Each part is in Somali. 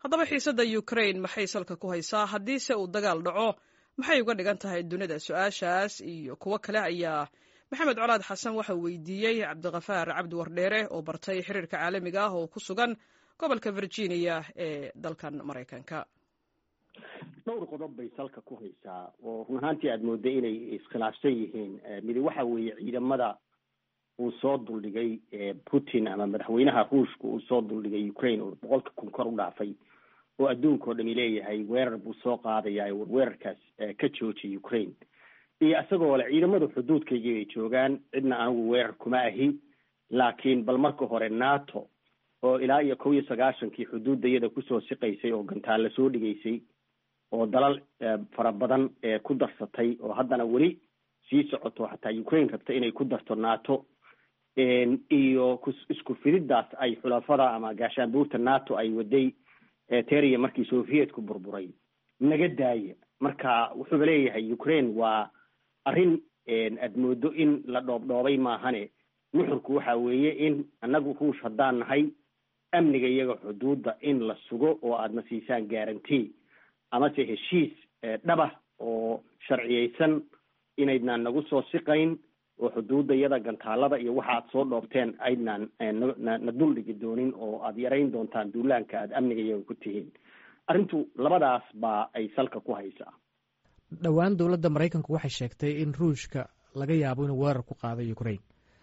haddaba xiisadda ukrain maxay salka ku haysaa haddiise uu dagaal dhaco maxay uga dhigan tahay dunida su-aashaas iyo kuwo kale ayaa maxamed colaad xasan waxa weydiiyey cabdikafaar cabdi wardheere oo bartay xiriirka caalamiga ah oo ku sugan gobolka virginia ee dalkan maraykanka dhowr qodob bay salka ku haysaa oo run ahaantii aada mooda inay iskhilaafsan yihiin midi waxa weeye ciidamada uu soo duldhigay putin ama madaxweynaha ruushka uu soo duldhigay ukraine oo boqolka kun kor u dhaafay oo adduunka oo dhami leeyahay weerar buu soo qaadayaa war weerarkaas ka joojiya ukraine iyo isagoo le ciidamada xuduudkaygii bay joogaan cidna anigu weerar kuma ahi laakiin bal marka hore nato oo ilaa iyo kow iyo sagaashankii xuduudayada kusoo siqaysay oo gantaalla soo dhigaysay oo dalal fara badan ku darsatay oo haddana weli sii socoto xataa ukraine rabta inay ku darto nato iyo isku fididaas ay xulafada ama gaashaanbuurta nato ay waday teriya markii sovietku burburay naga daaya marka wuxuuba leeyahay ukraine waa arrin aad moodo in la dhoobdhoobay maahane nuxurku waxa weeye in annagu ruush haddaan nahay amniga iyaga xuduudda in la sugo oo aadna siisaan guarantee amase heshiis dhaba oo sharciyeysan inaydnaan nagu soo siqayn oo xuduudda iyada gantaalada iyo waxa aad soo dhoobteen aydnaan na duldhigi doonin oo aada yarayn doontaan duulaanka aada amniga iyaga ku tihiin arrintu labadaas baa ay salka ku haysaa dhowaan dowladda maraykanku waxay sheegtay in ruushka laga yaabo inuu weerar ku qaaday ukraine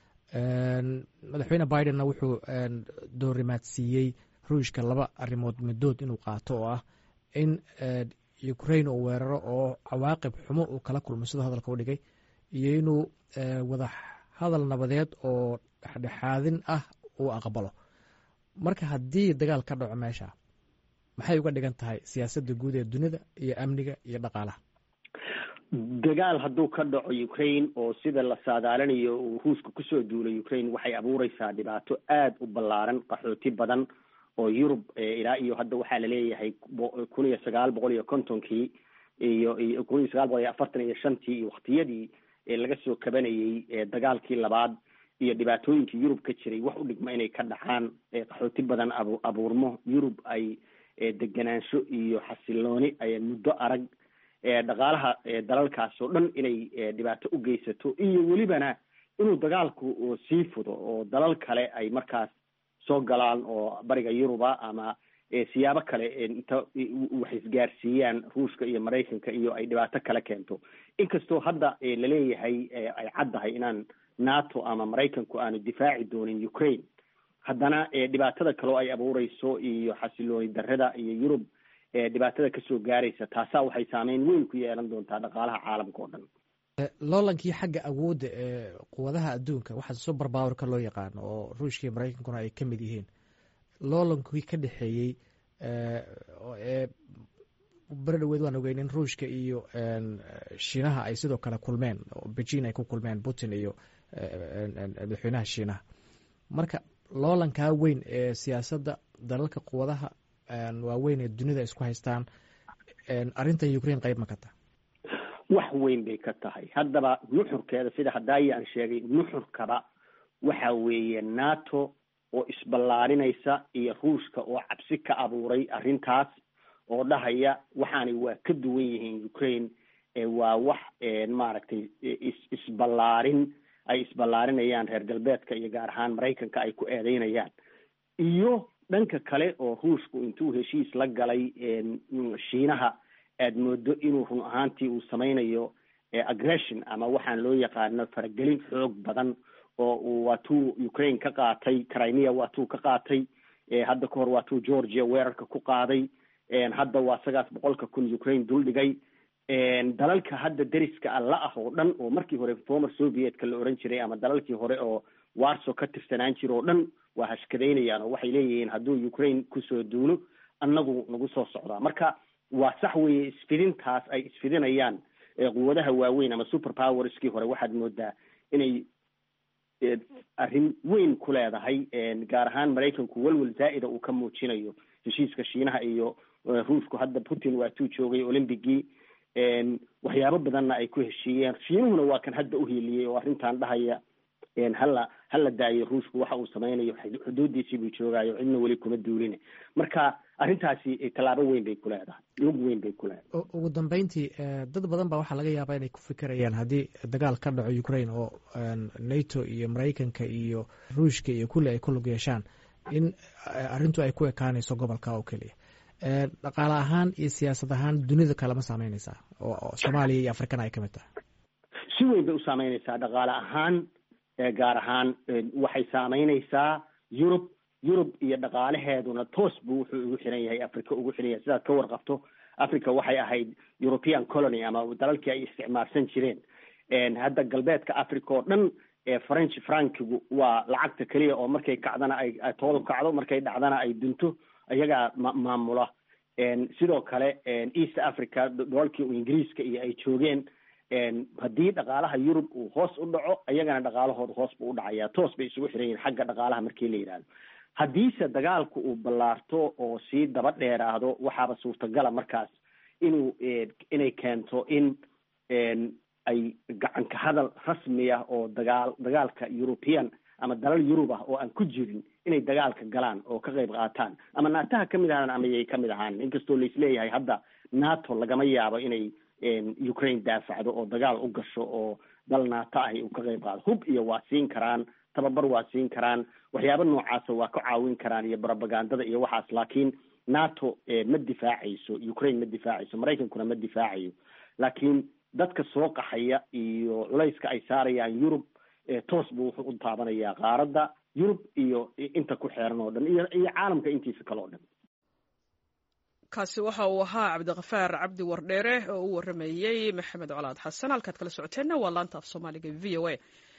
madaxweyne bidenna wuxuu doorimaadsiiyey ruushka laba arrimood middood inuu qaato oo ah in ukraine uu weeraro oo cawaaqib xumo uu kala kulmo sidoo hadalka u dhigay iyo inuu wada hadal nabadeed oo dhexdhexaadin ah uu aqbalo marka haddii dagaal ka dhaco meesha maxay uga dhigan tahay siyaasadda guud ee dunida iyo amniga iyo dhaqaalaha dagaal hadduu ka dhaco ukraine oo sida la saadaalinayo uu ruushka kusoo duulay ukraine waxay abuureysaa dhibaato aada u ballaaran qaxooti badan oo yurub ilaa iyo hadda waxaa laleeyahay kun iyo sagaal boqol iyo kontonkii iyo iyo kun iyo sagaal boqol iyo afartan iyo shantii iyo waktiyadii laga soo kabanayey dagaalkii labaad iyo dhibaatooyinkii yurub ka jiray wax u dhigma inay ka dhacaan qaxooti badan abu abuurmo yurub ay deganaansho iyo xasilooni ay muddo arag dhaqaalaha dalalkaas oo dhan inay dhibaato u geysato iyo welibana inuu dagaalku sii fudo oo dalal kale ay markaas soo galaan oo bariga yuruba ama siyaabo kale inta wax isgaarsiiyaan ruushka iyo maraykanka iyo ay dhibaato kale keento inkastoo hadda laleeyahay ay caddahay inaan nato ama maraykanku aanu difaaci doonin ukraine haddana dhibaatada kaleo ay abuureyso iyo xasilooni darrada iyo yurub dhibaatada kasoo gaaraysa taasaa waxay saameyn weyn ku yeelan doontaa dhaqaalaha caalamka oo dhan loolankii xagga awoodda ee quwadaha adduunka waxaa super powerka loo yaqaano oo ruushka iyo maraykankuna ay ka mid yihiin loolankii ka dhexeeyey ee beri dhaweed waan ogeyn in ruushka iyo shiinaha ay sidoo kale kulmeen oo beijing ay ku kulmeen putin iyo madaxweynaha shiinaha marka loolankaa weyn ee siyaasadda dalalka quwadaha waaweyn ee dunida isku haystaan arrinta ukraine qayb ma ka taha wax weyn bay ka tahay haddaba nuxurkeeda sida hadaayi aan sheegay nuxurkaba waxa weeye nato oo isballaarinaysa iyo ruushka oo cabsi ka abuuray arrintaas oo dhahaya waxaanay waa ka duwan yihiin ukraine waa wax maaragtay isballaarin ay isballaarinayaan reer galbeedka iyo gaar ahaan maraykanka ay ku eedeynayaan iyo dhanka kale oo ruushku intuu heshiis la galay shiinaha aad moodo inuu run ahaantii uu sameynayo aggression ama waxaan loo yaqaano faragelin xoog badan oo uu waatuu ukraine ka qaatay crimea waatuu ka qaatay hadda ka hor waatuu georgia weerarka ku qaaday hadda waa sagaas boqolka kun ukraine duldhigay dalalka hadda deriska alla ah oo dhan oo markii hore former sovietka la oran jiray ama dalalkii hore oo warso ka tirsanaan jira oo dhan waa hashkadaynayaan oo waxay leeyihiin hadduu ukraine kusoo duulo annagu nagu soo socdaa marka waa sax weeye isfidintaas ay isfidinayaan quwadaha waaweyn ama super powerskii hore waxaad moodaa inay arrin weyn ku leedahay gaar ahaan maraykanku welwel zaa'ida uu ka muujinayo heshiiska shiinaha iyo ruushku hadda putin waatuu joogay olymbigii waxyaabo badanna ay ku heshiiyeen shiinuhuna waa kan hadda uhiiliyey oo arrintan dhahaya hala hala daayo ruushku waxa uu sameynayo xuduudiisii buu joogaayo cidna weli kuma duulina marka arrintaasi tallaabo weyn bay ku leedahay lug weyn bay ku leedahay ugu dambeyntii dad badan baa waxaa laga yaabaa inay ku fikirayaan haddii dagaal ka dhaco ukraine oo nato iyo maraykanka iyo ruushka iyo kulli ay ku lug yeeshaan in arrintu ay ku ekaanayso gobolka oo keliya dhaqaale ahaan iyo siyaasad ahaan dunida kale ma saameyneysaa oo soomaaliya iyo afrikana ay ka mid tahay si weyn bay u saameyneysaa dhaqaale ahaan gaar ahaan waxay saameyneysaa yurub yurub iyo dhaqaalaheeduna toos buu wuxuu ugu xiran yahay africa ugu xiran yahay sidaad ka warqabto africa waxay ahayd european colony ama dalalkii ay isticmaalsan jireen hadda galbeedka africa oo dhan french frankigu waa lacagta keliya oo markay kacdana ay toodu kacdo markay dhacdana ay dunto iyagaa ma maamula sidoo kale east africa dalalkii ingiriiska iyo ay joogeen haddii dhaqaalaha yurub uu hoos u dhaco iyagana dhaqaalahooda hoos buu u dhacaya toos bay isugu xiran yihin xagga dhaqaalaha markii la yidhahdo haddiise dagaalku uu ballaarto oo sii daba dheeraado waxaaba suurtagala markaas inuu inay keento in ay gacanka hadal rasmi ah oo dagaal dagaalka european ama dalal yurub ah oo aan ku jirin inay dagaalka galaan oo ka qayb qaataan ama naataha kamid ahaan ama yay kamid ahaan inkastoo laisleeyahay hadda nato lagama yaabo inay ukraine daafacdo oo dagaal u gasho oo dal nato ahi uu ka qayb qaado hub iyo waa siin karaan tababar waa siin karaan waxyaaba noocaasa waa ka caawin karaan iyo propagandada iyo waxaas laakiin nato ma difaacayso ukraine ma difaacayso maraykankuna ma difaacayo laakiin dadka soo qaxaya iyo culayska ay saarayaan yurub toos buu wuxuu u taabanayaa qaaradda yurub iyo inta ku xeeran oo dhan iyo iyo caalamka intiisa kale oo dhan kaasi waxa uu ahaa cabdikafaar cabdi wardheere oo u waramayey maxamed colaad xasan halkaad kala socoteenna waa laanta af soomaaliga v o a